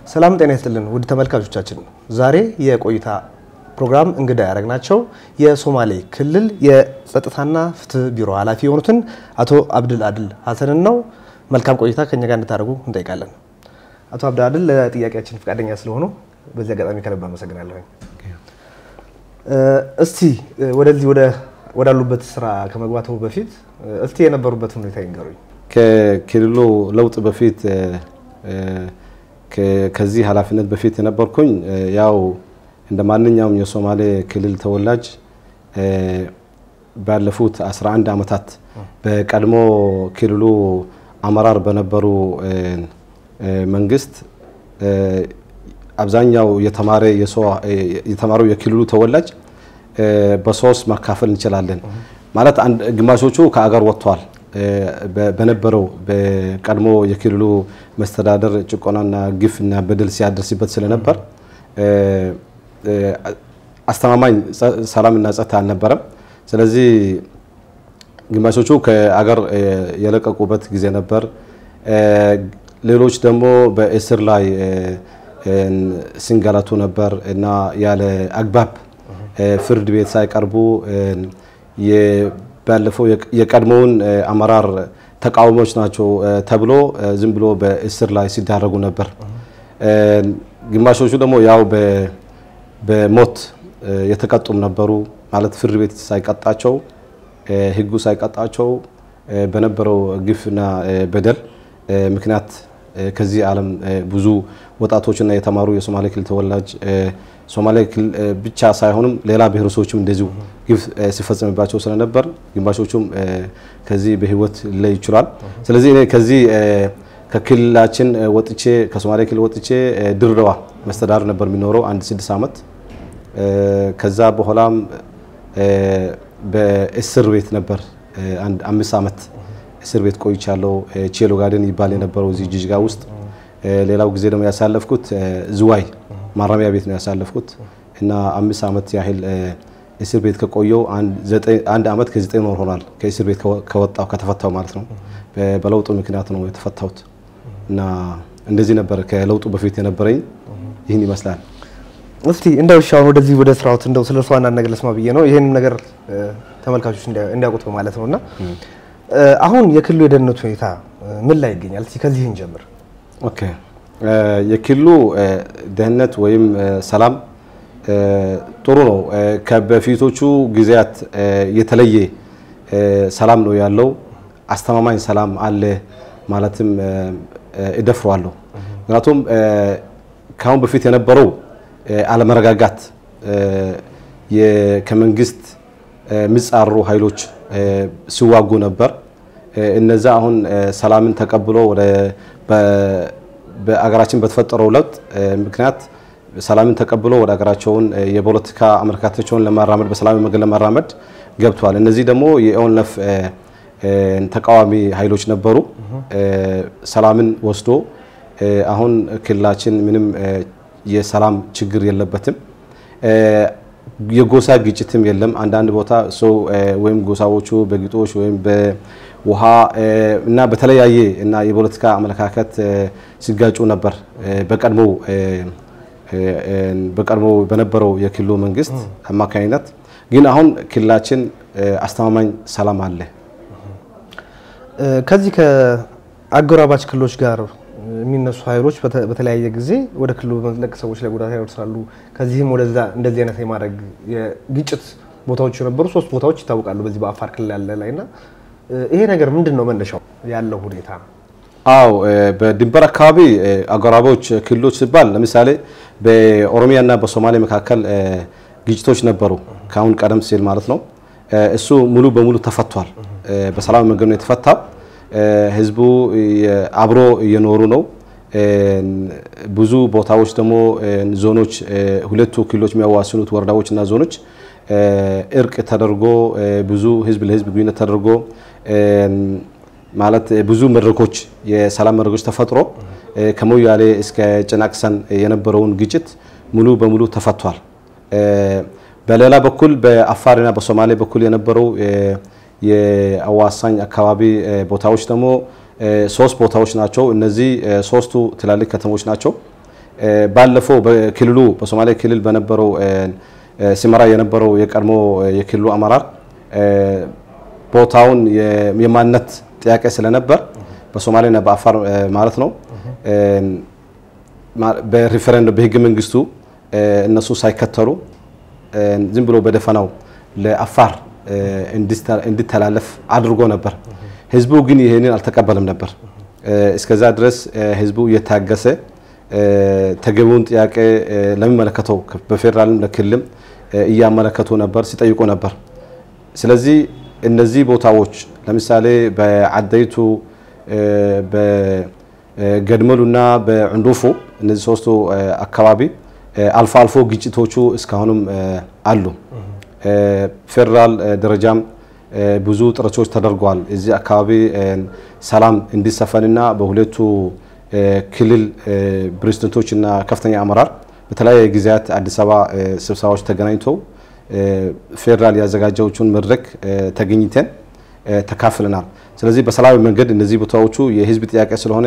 ሰላም ጤና ይስጥልን ውድ ተመልካቾቻችን፣ ዛሬ የቆይታ ፕሮግራም እንግዳ ያደረግናቸው የሶማሌ ክልል የጸጥታና ፍትህ ቢሮ ኃላፊ የሆኑትን አቶ አብድል አድል ሀሰንን ነው። መልካም ቆይታ ከኛ ጋር እንድታደርጉ እንጠይቃለን። አቶ አብድል አድል ለጥያቄያችን ፈቃደኛ ስለሆኑ በዚህ አጋጣሚ ከልብ አመሰግናለሁ። እስቲ ወደዚህ ወዳሉበት ስራ ከመግባቱ በፊት እስቲ የነበሩበትን ሁኔታ ይንገሩኝ። ከክልሉ ለውጥ በፊት ከዚህ ኃላፊነት በፊት የነበርኩኝ ያው እንደ ማንኛውም የሶማሌ ክልል ተወላጅ ባለፉት 11 ዓመታት በቀድሞ ክልሉ አመራር በነበሩ መንግስት አብዛኛው የተማረው የክልሉ ተወላጅ በሶስት መካፈል እንችላለን። ማለት ግማሾቹ ከአገር ወጥተዋል። በነበረው በቀድሞ የክልሉ መስተዳደር ጭቆናና ግፍና በደል ሲያደርስበት ስለነበር አስተማማኝ ሰላምና ጸጥታ አልነበረም። ስለዚህ ግማሾቹ ከአገር የለቀቁበት ጊዜ ነበር። ሌሎች ደግሞ በእስር ላይ ሲንገላቱ ነበር እና ያለ አግባብ ፍርድ ቤት ሳይቀርቡ ባለፈው የቀድሞውን አመራር ተቃዋሚዎች ናቸው ተብሎ ዝም ብሎ በእስር ላይ ሲዳረጉ ነበር። ግማሾቹ ደግሞ ያው በሞት የተቀጡም ነበሩ። ማለት ፍርድ ቤት ሳይቀጣቸው ሕጉ ሳይቀጣቸው በነበረው ግፍና በደል ምክንያት ከዚህ ዓለም ብዙ ወጣቶችና የተማሩ የሶማሌ ክልል ተወላጅ ሶማሌ ክልል ብቻ ሳይሆንም ሌላ ብሔረሰቦችም እንደዚሁ ግፍ ሲፈጸምባቸው ስለነበር ግማሾቹም ከዚህ በህይወት ሊለይ ይችላል። ስለዚህ እኔ ከዚህ ከክልላችን ወጥቼ ከሶማሌ ክልል ወጥቼ ድሬዳዋ መስተዳድር ነበር የሚኖረው አንድ ስድስት ዓመት። ከዛ በኋላም በእስር ቤት ነበር አንድ አምስት ዓመት እስር ቤት ቆይቻለሁ። ቼሎ ጋርደን ይባል የነበረው እዚህ ጅጅጋ ውስጥ። ሌላው ጊዜ ደግሞ ያሳለፍኩት ዝዋይ ማረሚያ ቤት ነው ያሳለፍኩት እና አምስት ዓመት ያህል እስር ቤት ከቆየው አንድ ዓመት ከዘጠኝ ወር ሆኗል። ከእስር ቤት ከወጣው ከተፈታው ማለት ነው። በለውጡ ምክንያት ነው የተፈታሁት እና እንደዚህ ነበር ከለውጡ በፊት የነበረኝ ይህን ይመስላል። እስቲ እንደው እሺ አሁን ወደዚህ ወደ ስራዎት እንደው ስለ እርሱ አንዳንድ ነገር ልስማ ብዬ ነው ይህንም ነገር ተመልካቾች እንዲያውቁት በማለት ነው እና አሁን የክልሉ የደህንነት ሁኔታ ምን ላይ ይገኛል? እስቲ ከዚህ እንጀምር። ኦኬ የክልሉ ደህንነት ወይም ሰላም ጥሩ ነው። ከበፊቶቹ ጊዜያት የተለየ ሰላም ነው ያለው። አስተማማኝ ሰላም አለ ማለትም እደፍረዋለሁ። ምክንያቱም ከአሁን በፊት የነበረው አለመረጋጋት ከመንግስት የሚጻረሩ ኃይሎች ሲዋጉ ነበር። እነዛ አሁን ሰላምን ተቀብሎ ወደ በአገራችን በተፈጠረው ለውጥ ምክንያት ሰላምን ተቀብሎ ወደ ሀገራቸውን የፖለቲካ አመለካከታቸውን ለማራመድ በሰላማዊ መንገድ ለማራመድ ገብተዋል። እነዚህ ደግሞ የኦነፍ ተቃዋሚ ኃይሎች ነበሩ። ሰላምን ወስዶ አሁን ክልላችን ምንም የሰላም ችግር የለበትም። የጎሳ ግጭትም የለም። አንዳንድ ቦታ ሰው ወይም ጎሳዎቹ በግጦሽ ወይም በውሃ እና በተለያየ እና የፖለቲካ አመለካከት ሲጋጩ ነበር በቀድሞው በቀድሞ በነበረው የክልሉ መንግስት አማካኝነት። ግን አሁን ክልላችን አስተማማኝ ሰላም አለ። ከዚህ ከአጎራባች ክልሎች ጋር የሚነሱ ኃይሎች በተለያየ ጊዜ ወደ ክልሉ በመዝለቅ ሰዎች ላይ ጉዳት ያደርሳሉ። ከዚህም ወደዛ እንደዚህ አይነት የማድረግ የግጭት ቦታዎች የነበሩ ሶስት ቦታዎች ይታወቃሉ በዚህ በአፋር ክልል ያለ ላይ እና ይሄ ነገር ምንድን ነው መነሻው ያለው ሁኔታ? አው በድንበር አካባቢ አጎራባች ክልሎች ሲባል ለምሳሌ በኦሮሚያና በሶማሌ መካከል ግጭቶች ነበሩ ከአሁን ቀደም ሲል ማለት ነው። እሱ ሙሉ በሙሉ ተፈቷል። በሰላም መንገድ ነው የተፈታው። ህዝቡ አብሮ እየኖሩ ነው። ብዙ ቦታዎች ደግሞ ዞኖች፣ ሁለቱ ክልሎች የሚያዋስኑት ወረዳዎች እና ዞኖች እርቅ ተደርጎ ብዙ ህዝብ ለህዝብ ግንኙነት ተደርጎ ማለት ብዙ መድረኮች የሰላም መድረኮች ተፈጥሮ ከሞያሌ እስከ ጭናቅሰን የነበረውን ግጭት ሙሉ በሙሉ ተፈቷል። በሌላ በኩል በአፋርና በሶማሌ በኩል የነበረው የአዋሳኝ አካባቢ ቦታዎች ደግሞ ሶስት ቦታዎች ናቸው። እነዚህ ሶስቱ ትላልቅ ከተሞች ናቸው። ባለፈው በክልሉ በሶማሌ ክልል በነበረው ሲመራ የነበረው የቀድሞ የክልሉ አመራር ቦታውን የማንነት ጥያቄ ስለነበር በሶማሌና በአፋር ማለት ነው በሪፈረንደም በህገ መንግስቱ እነሱ ሳይከተሉ ዝም ብሎ በደፈናው ለአፋር እንዲተላለፍ አድርጎ ነበር። ህዝቡ ግን ይህንን አልተቀበለም ነበር። እስከዛ ድረስ ህዝቡ እየታገሰ ተገቢውን ጥያቄ ለሚመለከተው በፌዴራልም ለክልልም እያመለከቱ ነበር፣ ሲጠይቁ ነበር። ስለዚህ እነዚህ ቦታዎች ለምሳሌ በአደይቱ በገድመሉና በዕንዱፉ እነዚህ ሶስቱ አካባቢ አልፎ አልፎ ግጭቶቹ እስካሁንም አሉ። ፌዴራል ደረጃም ብዙ ጥረቶች ተደርገዋል። እዚህ አካባቢ ሰላም እንዲሰፈንና በሁለቱ ክልል ፕሬዝደንቶችና ከፍተኛ አመራር በተለያየ ጊዜያት አዲስ አበባ ስብሰባዎች ተገናኝተው ፌዴራል ያዘጋጀዎቹን መድረክ ተገኝተን ተካፍለናል። ስለዚህ በሰላማዊ መንገድ እነዚህ ቦታዎቹ የህዝብ ጥያቄ ስለሆነ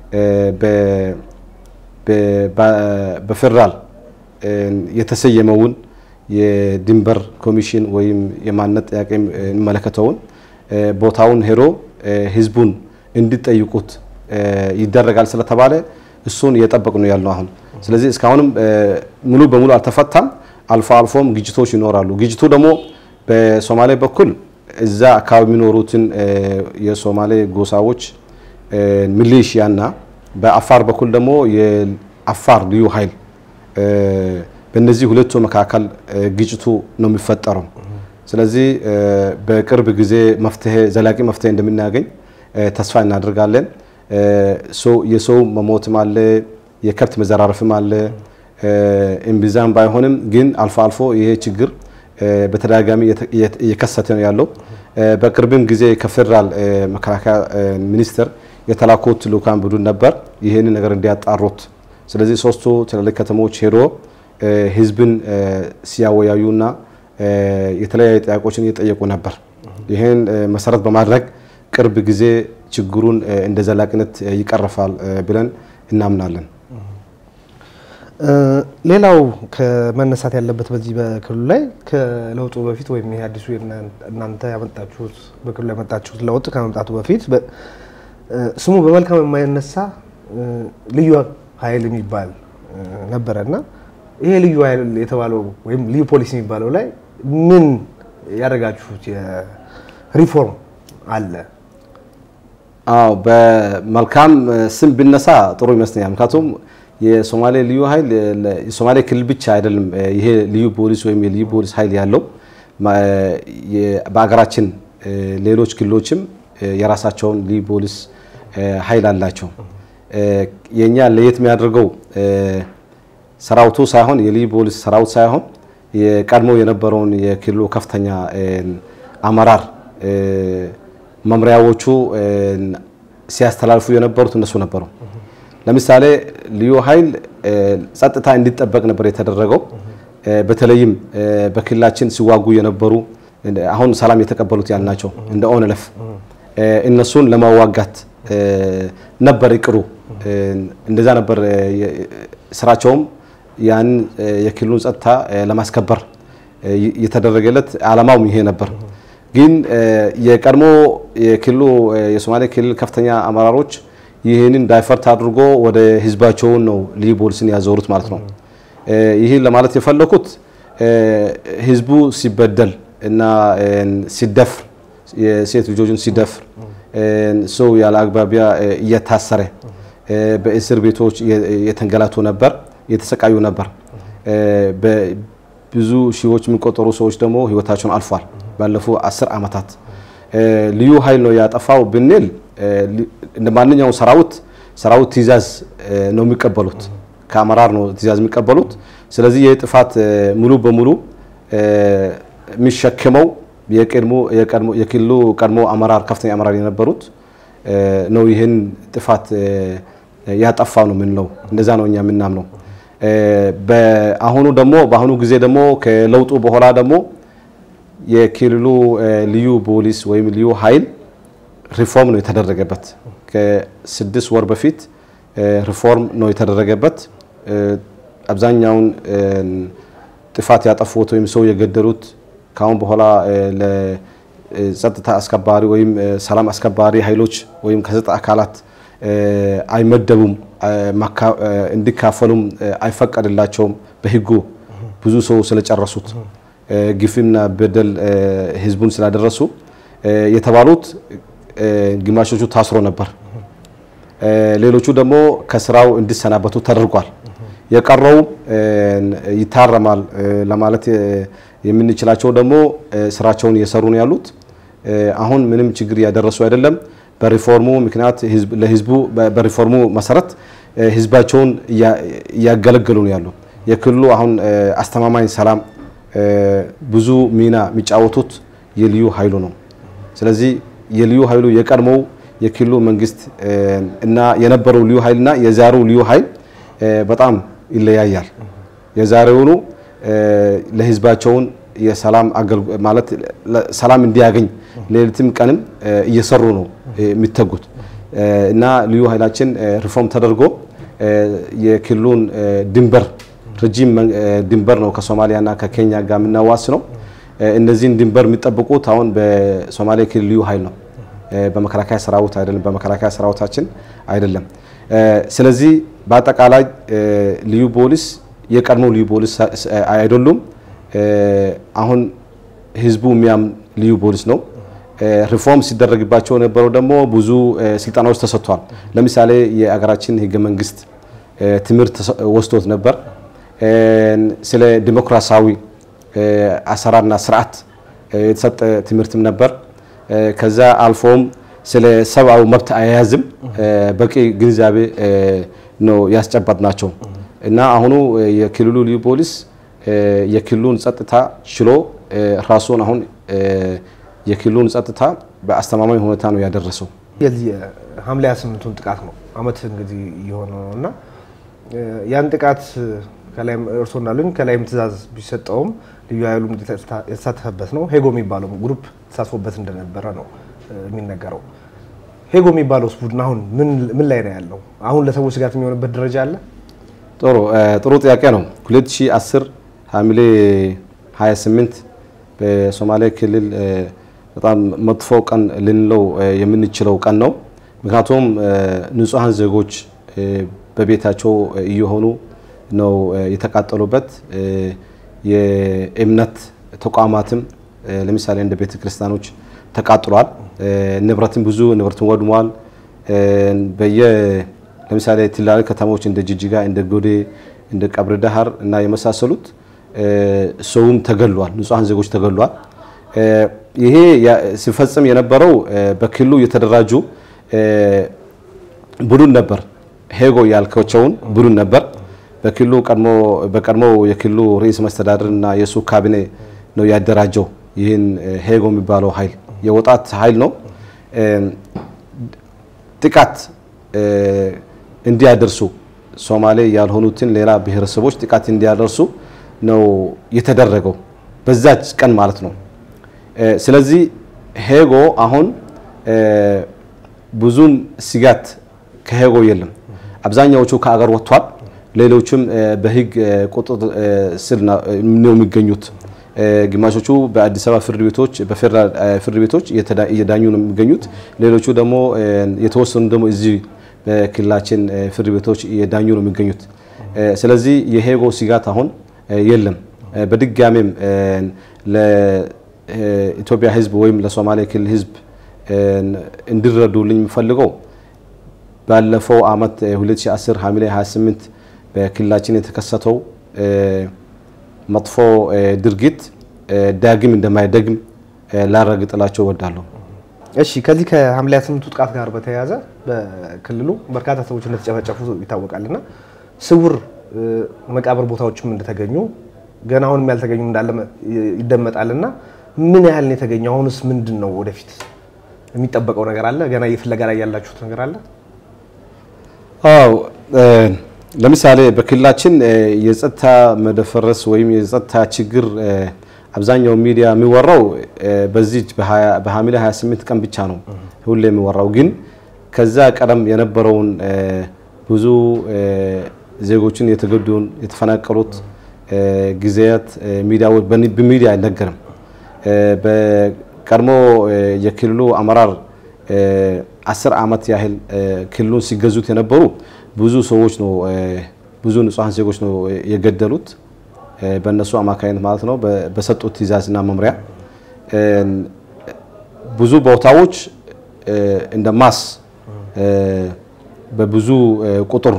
በፌዴራል የተሰየመውን የድንበር ኮሚሽን ወይም የማንነት ጥያቄ የሚመለከተውን ቦታውን ሄዶ ህዝቡን እንዲጠይቁት ይደረጋል ስለተባለ እሱን እየጠበቅ ነው ያለው አሁን። ስለዚህ እስካሁንም ሙሉ በሙሉ አልተፈታም። አልፎ አልፎም ግጭቶች ይኖራሉ። ግጭቱ ደግሞ በሶማሌ በኩል እዛ አካባቢ የሚኖሩትን የሶማሌ ጎሳዎች ሚሊሺያና በአፋር በኩል ደግሞ የአፋር ልዩ ኃይል በእነዚህ ሁለቱ መካከል ግጭቱ ነው የሚፈጠረው። ስለዚህ በቅርብ ጊዜ መፍትሄ ዘላቂ መፍትሄ እንደምናገኝ ተስፋ እናደርጋለን። የሰው መሞትም አለ፣ የከብት መዘራረፍም አለ። እምብዛም ባይሆንም ግን አልፎ አልፎ ይሄ ችግር በተደጋጋሚ እየከሰተ ነው ያለው። በቅርብም ጊዜ ከፌዴራል መከላከያ ሚኒስቴር የተላኩት ልኡካን ቡድን ነበር ይህንን ነገር እንዲያጣሩት። ስለዚህ ሶስቱ ትላልቅ ከተሞች ሄዶ ህዝብን ሲያወያዩና የተለያዩ ጥያቄዎችን እየጠየቁ ነበር። ይህን መሰረት በማድረግ ቅርብ ጊዜ ችግሩን እንደ ዘላቂነት ይቀርፋል ብለን እናምናለን። ሌላው ከመነሳት ያለበት በዚህ በክልሉ ላይ ከለውጡ በፊት ወይም ይሄ አዲሱ እናንተ ያመጣችሁት በክልሉ ያመጣችሁት ለውጥ ከመምጣቱ በፊት ስሙ በመልካም የማይነሳ ልዩ ኃይል የሚባል ነበረ እና ይሄ ልዩ ኃይል የተባለው ወይም ልዩ ፖሊስ የሚባለው ላይ ምን ያደረጋችሁት የሪፎርም አለ? አዎ በመልካም ስም ብነሳ ጥሩ ይመስለኛል። ምክንያቱም የሶማሌ ልዩ ኃይል የሶማሌ ክልል ብቻ አይደለም። ይሄ ልዩ ፖሊስ ወይም የልዩ ፖሊስ ኃይል ያለው በሀገራችን ሌሎች ክልሎችም የራሳቸውን ልዩ ፖሊስ ኃይል አላቸው። የኛ ለየት የሚያደርገው ሰራዊቱ ሳይሆን የልዩ ፖሊስ ሰራዊት ሳይሆን የቀድሞ የነበረውን የክልሉ ከፍተኛ አመራር መምሪያዎቹ ሲያስተላልፉ የነበሩት እነሱ ነበሩ። ለምሳሌ ልዩ ኃይል ጸጥታ እንዲጠበቅ ነበር የተደረገው። በተለይም በክልላችን ሲዋጉ የነበሩ አሁን ሰላም የተቀበሉት ያልናቸው እንደ ኦነለፍ እነሱን ለማዋጋት ነበር ይቅሩ። እንደዛ ነበር ስራቸውም ያን የክልሉን ጸጥታ ለማስከበር የተደረገለት አላማውም ይሄ ነበር። ግን የቀድሞ የክልሉ የሶማሌ ክልል ከፍተኛ አመራሮች ይህንን ዳይፈርት አድርጎ ወደ ህዝባቸውን ነው ልዩ ፖሊስን ያዞሩት ማለት ነው። ይህን ለማለት የፈለኩት ህዝቡ ሲበደል እና ሲደፍር የሴት ልጆችን ሲደፍር ሰው ያለ አግባቢያ እየታሰረ በእስር ቤቶች የተንገላቱ ነበር፣ የተሰቃዩ ነበር። ብዙ ሺዎች የሚቆጠሩ ሰዎች ደግሞ ህይወታቸውን አልፏል። ባለፉ አስር ዓመታት ልዩ ኃይል ነው ያጠፋው ብንል እንደ ማንኛውም ሰራዊት ሰራዊት ትእዛዝ ነው የሚቀበሉት፣ ከአመራር ነው ትእዛዝ የሚቀበሉት። ስለዚህ ይህ ጥፋት ሙሉ በሙሉ የሚሸክመው የክልሉ ቀድሞ አመራር ከፍተኛ አመራር የነበሩት ነው ይህን ጥፋት ያጠፋው ነው የምንለው። እንደዛ ነው እኛ የምናምነው። በአሁኑ ደግሞ በአሁኑ ጊዜ ደግሞ ከለውጡ በኋላ ደግሞ የክልሉ ልዩ ፖሊስ ወይም ልዩ ኃይል ሪፎርም ነው የተደረገበት። ከስድስት ወር በፊት ሪፎርም ነው የተደረገበት። አብዛኛውን ጥፋት ያጠፉት ወይም ሰው የገደሉት ከአሁን በኋላ ለጸጥታ አስከባሪ ወይም ሰላም አስከባሪ ኃይሎች ወይም ከጸጥታ አካላት አይመደቡም፣ እንዲካፈሉም አይፈቀድላቸውም በህጉ ብዙ ሰው ስለጨረሱት ግፍና በደል ህዝቡን ስላደረሱ የተባሉት ግማሾቹ ታስሮ ነበር። ሌሎቹ ደግሞ ከስራው እንዲሰናበቱ ተደርጓል። የቀረው ይታረማል ለማለት የምንችላቸው ደግሞ ስራቸውን እየሰሩ ነው ያሉት። አሁን ምንም ችግር እያደረሱ አይደለም። በሪፎርሙ ምክንያት ለህዝቡ በሪፎርሙ መሰረት ህዝባቸውን እያገለገሉ ነው ያሉ። የክልሉ አሁን አስተማማኝ ሰላም ብዙ ሚና የሚጫወቱት የልዩ ኃይሉ ነው። ስለዚህ የልዩ ኃይሉ የቀድሞው የክልሉ መንግስት እና የነበረው ልዩ ኃይልና የዛሬው ልዩ ኃይል በጣም ይለያያል። የዛሬውኑ ለህዝባቸውን የሰላም ማለት ሰላም እንዲያገኝ ሌሊትም ቀንም እየሰሩ ነው የሚተጉት እና ልዩ ኃይላችን ሪፎርም ተደርጎ የክልሉን ድንበር ረጅም ድንበር ነው ከሶማሊያና ከኬንያ ጋር የምናዋስ ነው። እነዚህን ድንበር የሚጠብቁት አሁን በሶማሌ ክልል ልዩ ኃይል ነው፣ በመከላከያ ሰራዊት አይደለም፣ በመከላከያ ሰራዊታችን አይደለም። ስለዚህ በአጠቃላይ ልዩ ፖሊስ የቀድሞ ልዩ ፖሊስ አይደሉም። አሁን ህዝቡ የሚያም ልዩ ፖሊስ ነው። ሪፎርም ሲደረግባቸው የነበረው ደግሞ ብዙ ስልጠናዎች ተሰጥቷል። ለምሳሌ የአገራችን ህገ መንግስት ትምህርት ወስዶት ነበር። ስለ ዲሞክራሲያዊ አሰራርና ስርዓት የተሰጠ ትምህርትም ነበር። ከዛ አልፎም ስለ ሰብአዊ መብት አያያዝም በቂ ግንዛቤ ነው ያስጨበጥ ናቸው እና አሁኑ የክልሉ ልዩ ፖሊስ የክልሉን ጸጥታ ችሎ ራሱን አሁን የክልሉን ጸጥታ በአስተማማኝ ሁኔታ ነው ያደረሰው። የዚህ ሐምሌ 28ቱን ጥቃት ነው አመት እንግዲህ እየሆነ ነው እና ያን ጥቃት ከላይም እርሶ እንዳሉኝ ከላይም ትእዛዝ ቢሰጠውም ልዩ ኃይሉ የተሳተፈበት ነው። ሄጎ የሚባለው ግሩፕ ተሳትፎበት እንደነበረ ነው የሚነገረው። ሄጎ የሚባለው ቡድን አሁን ምን ላይ ነው ያለው? አሁን ለሰዎች ስጋት የሚሆንበት ደረጃ አለ? ጥሩ ጥሩ ጥያቄ ነው። 2010 ሐምሌ 28 በሶማሌ ክልል በጣም መጥፎ ቀን ልንለው የምንችለው ቀን ነው። ምክንያቱም ንጹሐን ዜጎች በቤታቸው እየሆኑ ነው የተቃጠሉበት። የእምነት ተቋማትም ለምሳሌ እንደ ቤተ ክርስቲያኖች ተቃጥሏል። ንብረትም ብዙ ንብረትም ወድሟል። በየ ለምሳሌ ትላልቅ ከተሞች እንደ ጅጅጋ፣ እንደ ጎዴ፣ እንደ ቀብረ ዳህር እና የመሳሰሉት ሰውም ተገሏል። ንጹሐን ዜጎች ተገሏል። ይሄ ሲፈጽም የነበረው በክልሉ የተደራጁ ቡድን ነበር። ሄጎ ያልከቸውን ቡድን ነበር። በክልሉ ቀድሞ በቀድሞው የክልሉ ርዕሰ መስተዳድር እና የሱ ካቢኔ ነው ያደራጀው። ይህን ሄጎ የሚባለው ኃይል የወጣት ኃይል ነው። ጥቃት እንዲያደርሱ ሶማሌ ያልሆኑትን ሌላ ብሔረሰቦች ጥቃት እንዲያደርሱ ነው የተደረገው በዛች ቀን ማለት ነው። ስለዚህ ሄጎ አሁን ብዙም ስጋት ከሄጎ የለም። አብዛኛዎቹ ከአገር ወጥቷል። ሌሎችም በህግ ቁጥጥር ስር ነው የሚገኙት። ግማሾቹ በአዲስ አበባ ፍርድ ቤቶች በፌደራል ፍርድ ቤቶች እየዳኙ ነው የሚገኙት። ሌሎቹ ደግሞ የተወሰኑ ደግሞ እዚህ በክልላችን ፍርድ ቤቶች እየዳኙ ነው የሚገኙት። ስለዚህ የሄጎ ስጋት አሁን የለም። በድጋሜም ለኢትዮጵያ ህዝብ ወይም ለሶማሌ ክልል ህዝብ እንዲረዱልኝ የምፈልገው ባለፈው አመት 2010 ሐምሌ 28 በክልላችን የተከሰተው መጥፎ ድርጊት ዳግም እንደማይደግም ላረጋግጥላቸው እወዳለሁ። እሺ፣ ከዚህ ከሐምሌ 28ቱ ጥቃት ጋር በተያያዘ በክልሉ በርካታ ሰዎች እንደተጨፈጨፉ ይታወቃልና ስውር መቃብር ቦታዎችም እንደተገኙ ገና አሁንም ያልተገኙ እንዳለ ይደመጣልና ምን ያህል ነው የተገኘው? አሁንስ ምንድን ነው ወደፊት የሚጠበቀው ነገር አለ? ገና የፍለጋ ላይ ያላችሁት ነገር አለ? አዎ ለምሳሌ በክልላችን የጸጥታ መደፈረስ ወይም የጸጥታ ችግር አብዛኛው ሚዲያ የሚወራው በዚህ በሐምሌ 28 ቀን ብቻ ነው ሁሌ የሚወራው። ግን ከዛ ቀደም የነበረውን ብዙ ዜጎችን የተገዱን የተፈናቀሉት ጊዜያት ሚዲያዎች በሚዲያ አይነገርም። በቀድሞ የክልሉ አመራር አስር ዓመት ያህል ክልሉን ሲገዙት የነበሩ ብዙ ሰዎች ነው ብዙ ንጹሐን ዜጎች ነው የገደሉት በእነሱ አማካኝነት ማለት ነው በሰጡት ትዕዛዝና መምሪያ ብዙ ቦታዎች እንደ ማስ በብዙ ቁጥር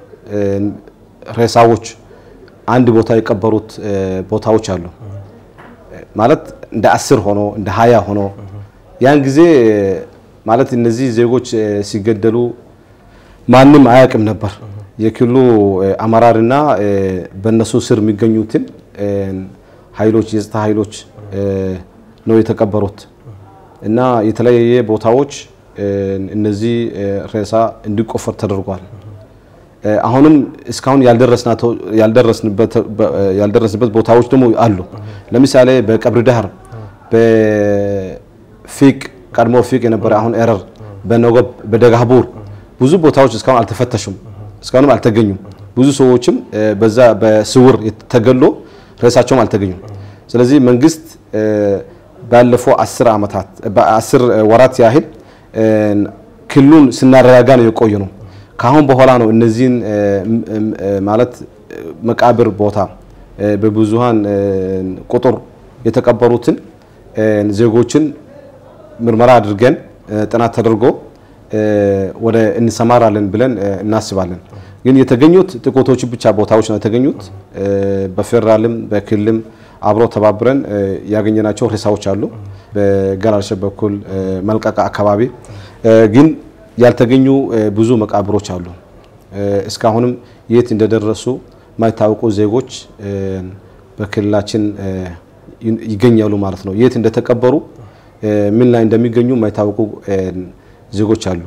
ሬሳዎች አንድ ቦታ የቀበሩት ቦታዎች አሉ። ማለት እንደ አስር ሆኖ እንደ ሀያ ሆኖ ያን ጊዜ ማለት እነዚህ ዜጎች ሲገደሉ ማንም አያውቅም ነበር። የክልሉ አመራርና በእነሱ ስር የሚገኙትን ኃይሎች የጸጥታ ኃይሎች ነው የተቀበሩት እና የተለያየ ቦታዎች እነዚህ ሬሳ እንዲቆፈር ተደርጓል። አሁንም እስካሁን ያልደረስንበት ቦታዎች ደግሞ አሉ። ለምሳሌ በቀብሪ ዳህር፣ በፊቅ ቀድሞ ፊቅ የነበረ አሁን ኤረር፣ በነጎብ፣ በደጋቡር ብዙ ቦታዎች እስካሁን አልተፈተሹም፣ እስካሁንም አልተገኙም። ብዙ ሰዎችም በዛ በስውር ተገሎ ሬሳቸውም አልተገኙም። ስለዚህ መንግስት ባለፈው አስር ዓመታት በአስር ወራት ያህል ክልሉን ስናረጋጋ ነው የቆየ ነው። ከአሁን በኋላ ነው እነዚህን ማለት መቃብር ቦታ በብዙሃን ቁጥር የተቀበሩትን ዜጎችን ምርመራ አድርገን ጥናት ተደርጎ ወደ እንሰማራለን ብለን እናስባለን። ግን የተገኙት ጥቂቶቹ ብቻ ቦታዎች ነው የተገኙት። በፌዴራልም በክልልም አብሮ ተባብረን ያገኘናቸው ሬሳዎች አሉ። በገላልሸ በኩል መልቀቃ አካባቢ ግን ያልተገኙ ብዙ መቃብሮች አሉ። እስካሁንም የት እንደደረሱ የማይታወቁ ዜጎች በክልላችን ይገኛሉ ማለት ነው። የት እንደተቀበሩ ምን ላይ እንደሚገኙ የማይታወቁ ዜጎች አሉ።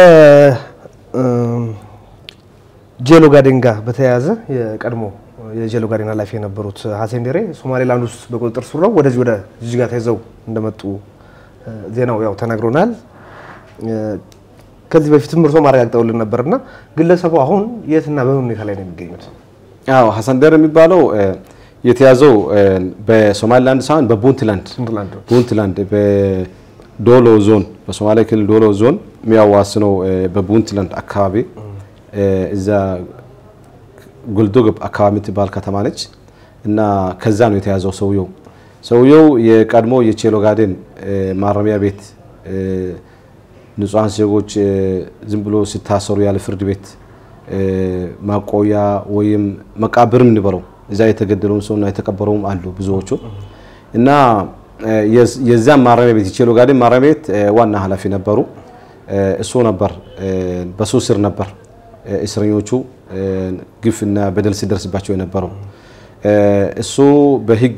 ከጄሎ ጋዴን ጋር በተያያዘ የቀድሞ የጄሎ ጋዴን ኃላፊ የነበሩት ሀሴን ደሬ ሶማሌላንድ ውስጥ በቁጥጥር ስር ነው ወደዚህ ወደ ጅጅጋ ተይዘው እንደመጡ ዜናው ያው ተነግሮናል። ከዚህ በፊትም እርሶ ማረጋግጠውልን ነበርና ግለሰቡ አሁን የትና በምን ሁኔታ ላይ ነው የሚገኙት? አዎ ሀሰን ደሬ የሚባለው የተያዘው በሶማሊላንድ ሳይሆን በፑንትላንድ ፑንትላንድ በዶሎ ዞን በሶማሌ ክልል ዶሎ ዞን የሚያዋስነው በፑንትላንድ አካባቢ እዛ ጉልዶግብ አካባቢ የምትባል ከተማ ነች እና ከዛ ነው የተያዘው ሰውየው። ሰውየው የቀድሞ የቼሎ ጋዴን ማረሚያ ቤት ንጹሐን ዜጎች ዝም ብሎ ሲታሰሩ ያለ ፍርድ ቤት ማቆያ ወይም መቃብርም እንበለው እዛ የተገደለውን ሰውና የተቀበረውም አሉ ብዙዎቹ እና የዛም ማረሚያ ቤት የቼሎ ጋዴን ማረሚያ ቤት ዋና ኃላፊ ነበሩ። እሱ ነበር በሱ ስር ነበር እስረኞቹ ግፍና በደል ሲደርስባቸው የነበረው። እሱ በህግ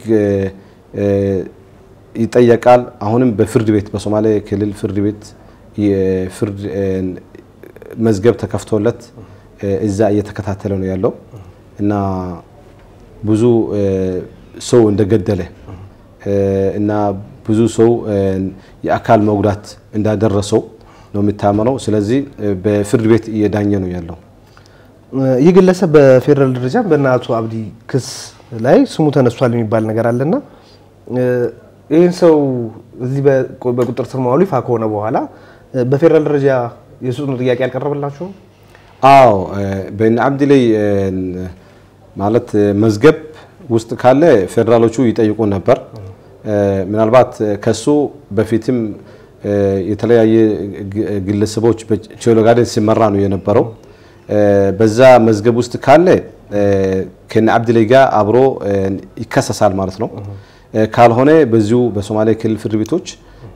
ይጠየቃል። አሁንም በፍርድ ቤት በሶማሌ ክልል ፍርድ ቤት የፍርድ መዝገብ ተከፍቶለት እዛ እየተከታተለ ነው ያለው እና ብዙ ሰው እንደገደለ እና ብዙ ሰው የአካል መጉዳት እንዳደረሰው ነው የሚታመነው። ስለዚህ በፍርድ ቤት እየዳኘ ነው ያለው። ይህ ግለሰብ በፌዴራል ደረጃ በእነ አቶ አብዲ ክስ ላይ ስሙ ተነስቷል የሚባል ነገር አለና ይህን ሰው እዚህ በቁጥጥር ስር መዋሉ ይፋ ከሆነ በኋላ በፌዴራል ደረጃ የሱኑ ጥያቄ አልቀረበላችሁም? አዎ በእነ አብዲ ላይ ማለት መዝገብ ውስጥ ካለ ፌዴራሎቹ ይጠይቁ ነበር። ምናልባት ከሱ በፊትም የተለያየ ግለሰቦች በቼሎ ጋዴን ሲመራ ነው የነበረው። በዛ መዝገብ ውስጥ ካለ ከነ አብዲላይ ጋር አብሮ ይከሰሳል ማለት ነው። ካልሆነ በዚሁ በሶማሌ ክልል ፍርድ ቤቶች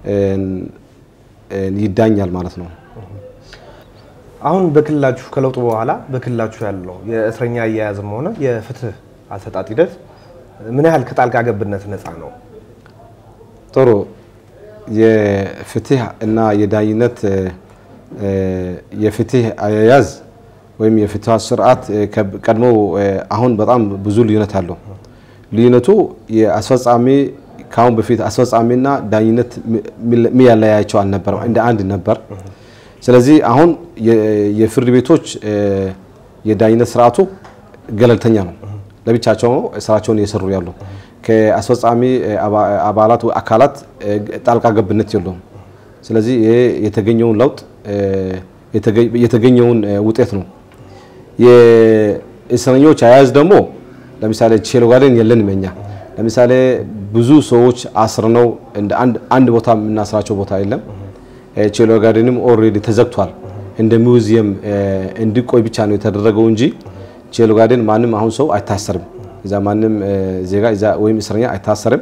ይዳኛል ማለት ነው። አሁን በክልላችሁ ከለውጡ በኋላ በክልላችሁ ያለው የእስረኛ አያያዝም ሆነ የፍትህ አሰጣጥ ሂደት ምን ያህል ከጣልቃ ገብነት ነፃ ነው? ጥሩ የፍትህ እና የዳኝነት የፍትህ አያያዝ ወይም የፍትህ ስርዓት ቀድሞ አሁን በጣም ብዙ ልዩነት አለው። ልዩነቱ የአስፈጻሚ ከአሁን በፊት አስፈጻሚና ዳኝነት የሚያለያያቸው አልነበረም፣ እንደ አንድ ነበር። ስለዚህ አሁን የፍርድ ቤቶች የዳኝነት ስርዓቱ ገለልተኛ ነው። ለብቻቸው ነው ስራቸውን እየሰሩ ያሉ። ከአስፈጻሚ አባላት አካላት ጣልቃ ገብነት የለውም። ስለዚህ ይሄ የተገኘውን ለውጥ የተገኘውን ውጤት ነው። የእስረኞች አያያዝ ደግሞ ለምሳሌ ቼሎ ጋርደን የለንም እኛ። ለምሳሌ ብዙ ሰዎች አስርነው እንደ አንድ ቦታ የምናስራቸው ቦታ የለም። ቼሎ ጋርደንም ኦልሬዲ ተዘግቷል። እንደ ሚውዚየም እንዲቆይ ብቻ ነው የተደረገው እንጂ ቼሎ ጋርደን ማንም አሁን ሰው አይታሰርም። እዛ ማንም ዜጋ እዛ ወይም እስረኛ አይታሰርም።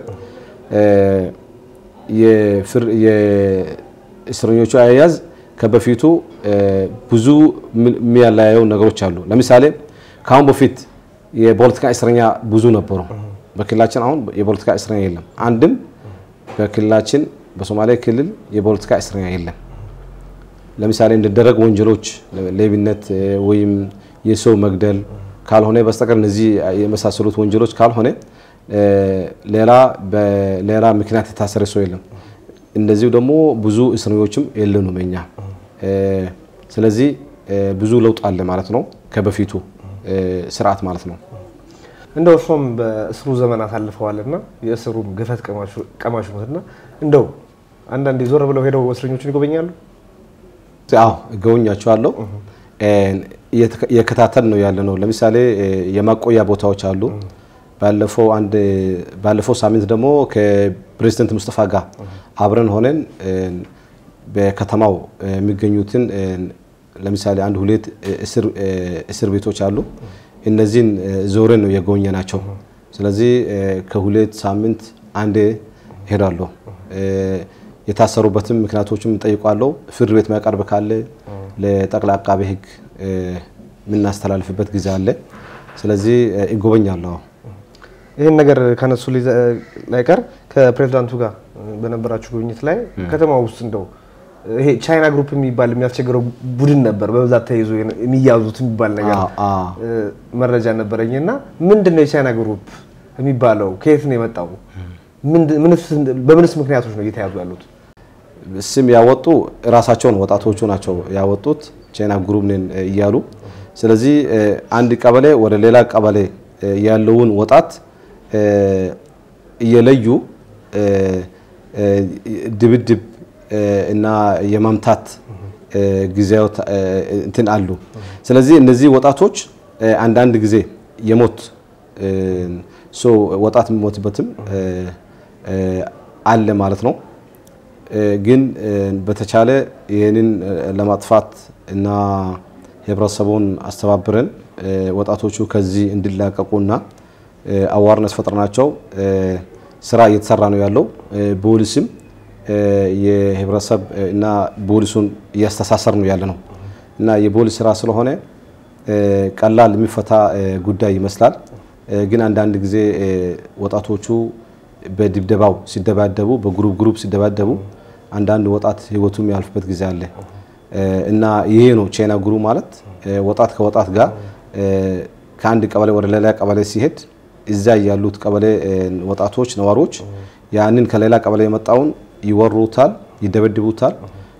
የእስረኞቹ አያያዝ ከበፊቱ ብዙ የሚያለያየው ነገሮች አሉ። ለምሳሌ ከአሁን በፊት የፖለቲካ እስረኛ ብዙ ነበሩ። በክልላችን አሁን የፖለቲካ እስረኛ የለም። አንድም በክልላችን በሶማሌ ክልል የፖለቲካ እስረኛ የለም። ለምሳሌ እንደደረግ ወንጀሎች ሌብነት ወይም የሰው መግደል ካልሆነ በስተቀር እነዚህ የመሳሰሉት ወንጀሎች ካልሆነ ሌላ በሌላ ምክንያት የታሰረ ሰው የለም። እንደዚሁ ደግሞ ብዙ እስረኞችም የለንም እኛ። ስለዚህ ብዙ ለውጥ አለ ማለት ነው ከበፊቱ ስርዓት ማለት ነው። እንደው እርሶም በእስሩ ዘመን አሳልፈዋልና የእስሩም ገፈት ቀማሽ ነትና እንደው አንዳንዴ ዞር ብለው ሄደው እስረኞችን ይጎበኛሉ? አዎ እጎበኛቸዋለሁ። የከታተል ነው ያለ ነው። ለምሳሌ የማቆያ ቦታዎች አሉ። ባለፈው አንድ ባለፈው ሳምንት ደግሞ ከፕሬዝደንት ሙስጠፋ ጋር አብረን ሆነን በከተማው የሚገኙትን ለምሳሌ አንድ ሁለት እስር ቤቶች አሉ። እነዚህን ዞረን ነው የጎበኘ ናቸው። ስለዚህ ከሁለት ሳምንት አንዴ ሄዳለሁ። የታሰሩበትም ምክንያቶችም እንጠይቋለሁ። ፍርድ ቤት ማቀርብ ካለ ለጠቅላይ አቃቤ ሕግ የምናስተላልፍበት ጊዜ አለ። ስለዚህ ይጎበኛለሁ። ይህን ነገር ከነሱ ላይ ቀር ከፕሬዚዳንቱ ጋር በነበራችሁ ጉብኝት ላይ ከተማ ውስጥ እንደው ይሄ ቻይና ግሩፕ የሚባል የሚያስቸግረው ቡድን ነበር በብዛት ተይዞ የሚያዙት የሚባል ነገር መረጃ ነበረኝ እና ምንድን ነው የቻይና ግሩፕ የሚባለው? ከየት ነው የመጣው? በምንስ ምክንያቶች ነው እየተያዙ ያሉት? ስም ያወጡ ራሳቸውን ወጣቶቹ ናቸው ያወጡት ቻይና ግሩፕ ነን እያሉ። ስለዚህ አንድ ቀበሌ ወደ ሌላ ቀበሌ ያለውን ወጣት እየለዩ ድብድብ እና የመምታት ጊዜው እንትን አሉ። ስለዚህ እነዚህ ወጣቶች አንዳንድ ጊዜ የሞት ሰው ወጣት የሚሞትበትም አለ ማለት ነው። ግን በተቻለ ይህንን ለማጥፋት እና ህብረተሰቡን አስተባብረን ወጣቶቹ ከዚህ እንዲላቀቁና አዋርነስ ፈጥረናቸው ስራ እየተሰራ ነው ያለው። ፖሊስም የህብረተሰብ እና ፖሊሱን እያስተሳሰር ነው ያለ ነው እና የፖሊስ ስራ ስለሆነ ቀላል የሚፈታ ጉዳይ ይመስላል። ግን አንዳንድ ጊዜ ወጣቶቹ በድብደባው ሲደባደቡ፣ በግሩፕ ግሩፕ ሲደባደቡ አንዳንድ ወጣት ህይወቱ የሚያልፍበት ጊዜ አለ እና ይሄ ነው ቻይና ግሩፕ ማለት ወጣት ከወጣት ጋር ከአንድ ቀበሌ ወደ ሌላ ቀበሌ ሲሄድ እዛ ያሉት ቀበሌ ወጣቶች ነዋሪዎች ያንን ከሌላ ቀበሌ የመጣውን ይወሩታል፣ ይደበድቡታል፣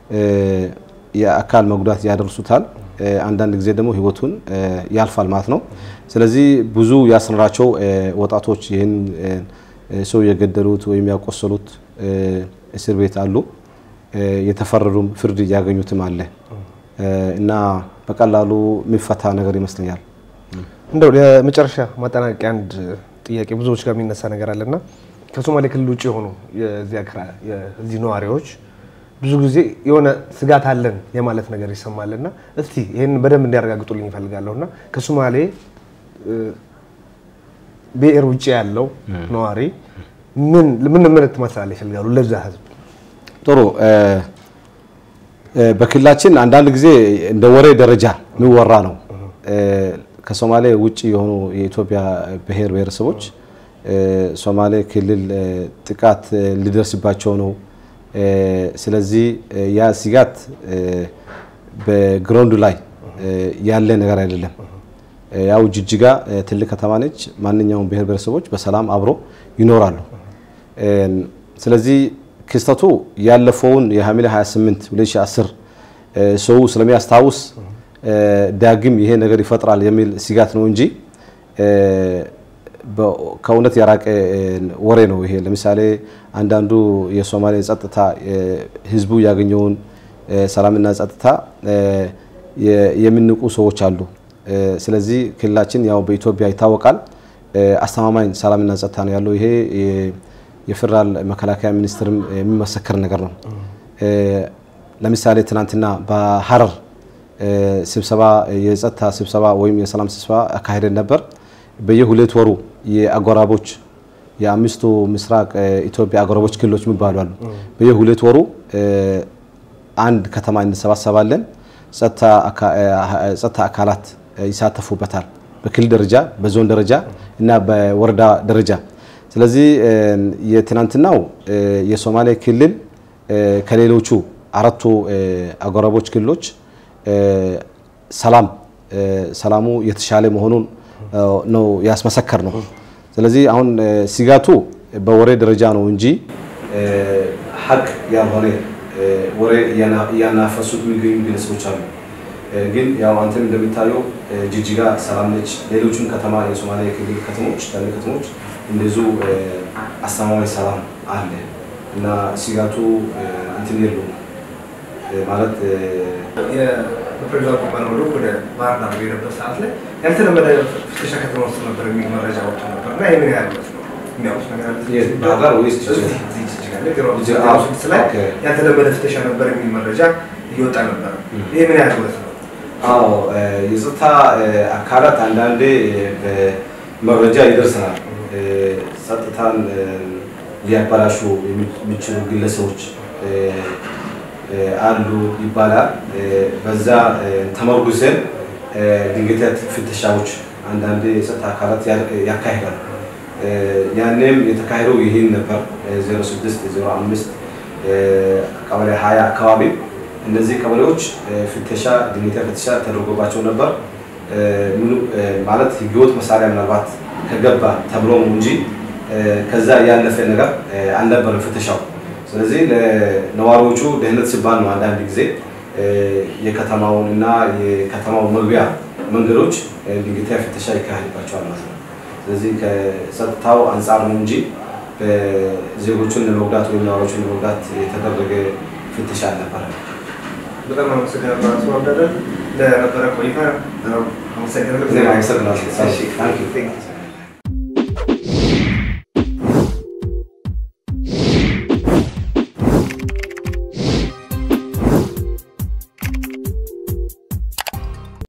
የአካል መጉዳት ያደርሱታል። አንዳንድ ጊዜ ደግሞ ህይወቱን ያልፋል ማለት ነው። ስለዚህ ብዙ ያስነራቸው ወጣቶች ይህን ሰው የገደሉት ወይም ያቆሰሉት እስር ቤት አሉ። የተፈረዱም ፍርድ እያገኙትም አለ እና በቀላሉ የሚፈታ ነገር ይመስለኛል። እንደው ለመጨረሻ ማጠናቀቂያ አንድ ጥያቄ ብዙዎች ጋር የሚነሳ ነገር አለና ከሶማሌ ክልል ውጭ የሆኑ የዚህ ነዋሪዎች ብዙ ጊዜ የሆነ ስጋት አለን የማለት ነገር ይሰማልና እስቲ ይህን በደንብ እንዲያረጋግጡልኝ ይፈልጋለሁና ከሶማሌ ብሔር ውጭ ያለው ነዋሪ ምን ምን መልእክት ማስተላለፍ ይፈልጋሉ ለዛ ህዝብ? ጥሩ በክልላችን አንዳንድ ጊዜ እንደ ወሬ ደረጃ የሚወራ ነው። ከሶማሌ ውጭ የሆኑ የኢትዮጵያ ብሔር ብሔረሰቦች ሶማሌ ክልል ጥቃት ሊደርስባቸው ነው። ስለዚህ ያ ስጋት በግራውንድ ላይ ያለ ነገር አይደለም። ያው ጅጅጋ ትልቅ ከተማ ነች። ማንኛውም ብሔር ብሔረሰቦች በሰላም አብሮ ይኖራሉ። ስለዚህ ክስተቱ ያለፈውን የሐምሌ 28 2010 ሰው ስለሚያስታውስ ዳግም ይሄ ነገር ይፈጥራል የሚል ስጋት ነው እንጂ ከእውነት የራቀ ወሬ ነው ይሄ። ለምሳሌ አንዳንዱ የሶማሌ ጸጥታ ህዝቡ ያገኘውን ሰላምና ጸጥታ የሚንቁ ሰዎች አሉ። ስለዚህ ክልላችን ያው በኢትዮጵያ ይታወቃል አስተማማኝ ሰላምና ጸጥታ ነው ያለው። ይሄ የፌዴራል መከላከያ ሚኒስትርም የሚመሰከር ነገር ነው። ለምሳሌ ትናንትና በሀረር ስብሰባ የጸጥታ ስብሰባ ወይም የሰላም ስብሰባ አካሄደን ነበር። በየሁለት ወሩ የአጎራቦች የአምስቱ ምስራቅ ኢትዮጵያ አጎራቦች ክልሎች የሚባሉ አሉ። በየሁለት ወሩ አንድ ከተማ እንሰባሰባለን። ጸጥታ አካላት ይሳተፉበታል። በክልል ደረጃ፣ በዞን ደረጃ እና በወረዳ ደረጃ። ስለዚህ የትናንትናው የሶማሌ ክልል ከሌሎቹ አራቱ አጎራቦች ክልሎች ሰላም ሰላሙ የተሻለ መሆኑን ነው ያስመሰከር ነው። ስለዚህ አሁን ስጋቱ በወሬ ደረጃ ነው እንጂ ሀቅ ያልሆነ ወሬ እያናፈሱት የሚገኙ ግለሰቦች አሉ። ግን ያው አንተም እንደሚታየው ጅጅጋ ሰላም ነች። ሌሎችም ከተማ የሶማሌ ክልል ከተሞች ትላልቅ ከተሞች እንደዚሁ አስተማማኝ ሰላም አለ እና ስጋቱ እንትን የለውም ማለት በፕሬዚዳንቱ ባለወዶ ወደ ባህር ዳር በሄደበት ሰዓት ላይ ያልተለመደ ፍተሻ ከተማ ውስጥ ነበር የሚል መረጃ ወጥቶ ነበር እና ይህ ምን ያህል እውነት ነው? የሚያውቁት ነገር አለ? ባህር ዳር ወይስ ጅጅጋ? እዚህ ጅጅጋ ላይ ዜሮ ስድስት ላይ ያልተለመደ ፍተሻ ነበር የሚል መረጃ እየወጣ ነበር። ይህ ምን ያህል እውነት ነው? አዎ የጸጥታ አካላት አንዳንዴ መረጃ ይደርሰናል። ጸጥታን ሊያበላሹ የሚችሉ ግለሰቦች አሉ ይባላል። በዛ ተመርጉዘን ድንገተኛ ፍተሻዎች አንዳንዴ የጸጥታ አካላት ያካሂዳሉ። ያኔም የተካሄደው ይህን ነበር 06 05 ቀበሌ 20 አካባቢ እነዚህ ቀበሌዎች ፍተሻ ድንገተኛ ፍተሻ ተደርጎባቸው ነበር። ማለት ህገወጥ መሳሪያ ምናልባት ከገባ ተብሎ ነው እንጂ ከዛ ያለፈ ነገር አልነበረም ፍተሻው። ስለዚህ ለነዋሪዎቹ ደህንነት ሲባል ነው አንዳንድ ጊዜ የከተማውን እና የከተማው መግቢያ መንገዶች ድንገተኛ ፍተሻ ይካሄድባቸዋል ማለት ነው። ስለዚህ ከጸጥታው አንጻር ነው እንጂ ዜጎቹን ለመጉዳት ወይም ነዋሪዎቹን ለመጉዳት የተደረገ ፍተሻ አልነበረም። በጣም አመሰግናለሁ አቶ አብዳለን ለነበረ ቆይታ አመሰግናለሁ። አመሰግናለሁ።